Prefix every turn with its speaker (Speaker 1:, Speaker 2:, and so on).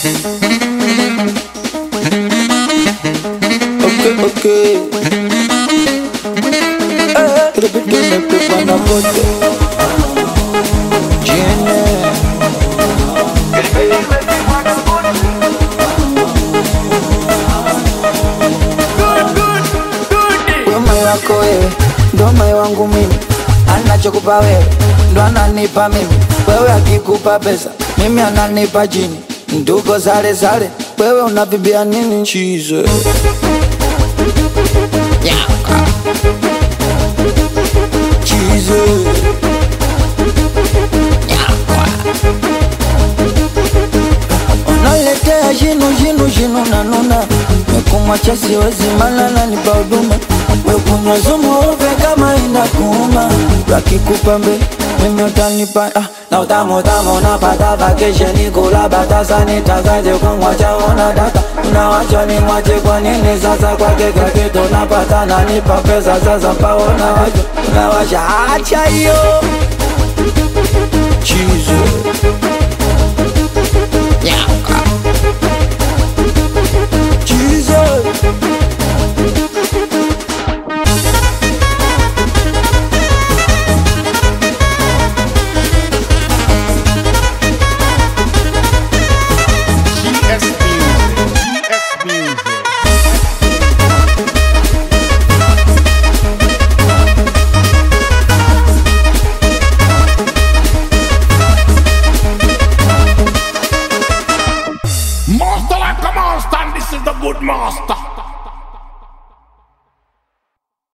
Speaker 1: Ok, ok. Eh, repito, me pepa na bote. Tiene. Wema wako wewe ndo moyo wangu mimi, anachokupa wewe ndo ananipa mimi. Wewe akikupa pesa mimi ananipa chini, nduko sale sale, wewe unavibia nini? Chize chize unaletea jinu jinu jinu na nuna mekumwacha siwezi malala nipa huduma wekunywa sumu uve kama inakuuma wakikupa mbe mimi utanipa ah, na utamu utamu napata vakesheni kula batasa nitakaje kumwacha una data unawacha ni mwache kwa nini sasa kwake kakitu napata nanipa pesa sasa paona wacha unawasha acha hiyo